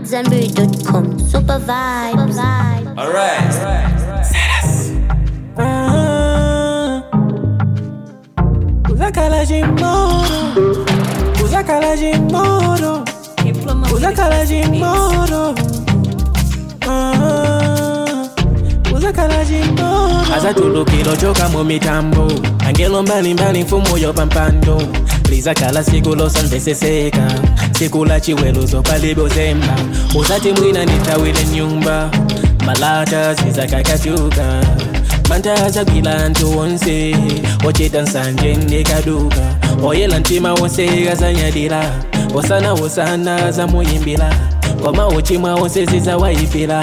AmadZanbury.com. Super vibes. Alright. Uzakala jimoro Uzakala jimoro Uzakala jimoro Uzakala jimoro azatulukilo choka mu mitambo angelo mbalimbali mfumo yo pampando lizakala siku losanveseseka siku la chiweluzo palibozemba uzati mwina nitawile nyumba malata zizakakatuka mantazagwila ntu wonse ochita nsanje ndikaduka oyela ntima wonse azanyadira osana wosana zamuyimbila koma ochimwa wonse zizawayipila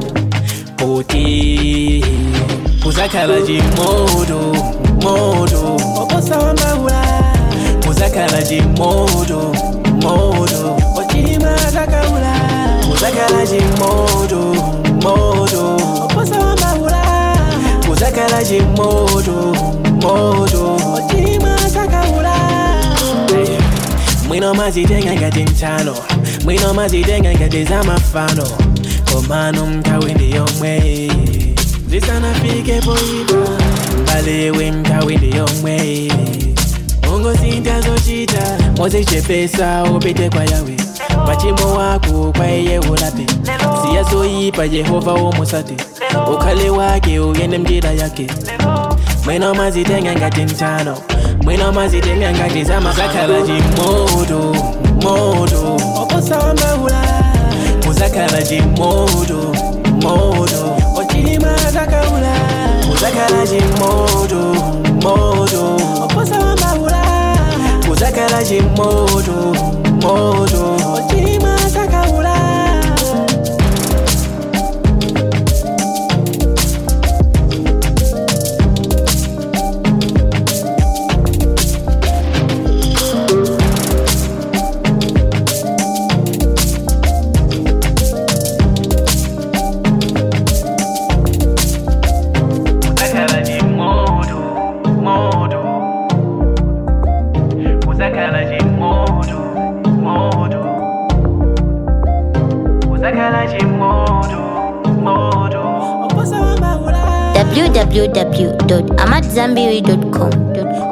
kuti kuzakhala chimoto moto oposawa mbawula kuzakhala chimoto moto ochima zakaula kuzakhala chimoto moto oposawa mbawula kuzakhala chimoto moto ochima zakaula mwino mazitenga ngati mtano mwino mazitenga ngati zamafano komano mtawi ndi yomwe zisanafike poipa mbalewe mtawi ndi yomwe ungozinta zochita mozichepesa upite kwa yawe pachimo wako kwa iye ulape siya zoyipa yehova womusate ukhale wake uyende mjira yake mwino mazitenga ngati mtano mwino mazitenga ngati zamasakhala chimoto moto oposawa mbawula kuzakhala chimoto moto ochima zakaula kuzakhala chimoto moto oposawa mbawula kuzakhala chimoto moto ochima zakaula kuzakhala chimoto moto kuzakhala chimoto moto kuzakhala chimoto moto oposawa mbawula www.amadzanbury.com.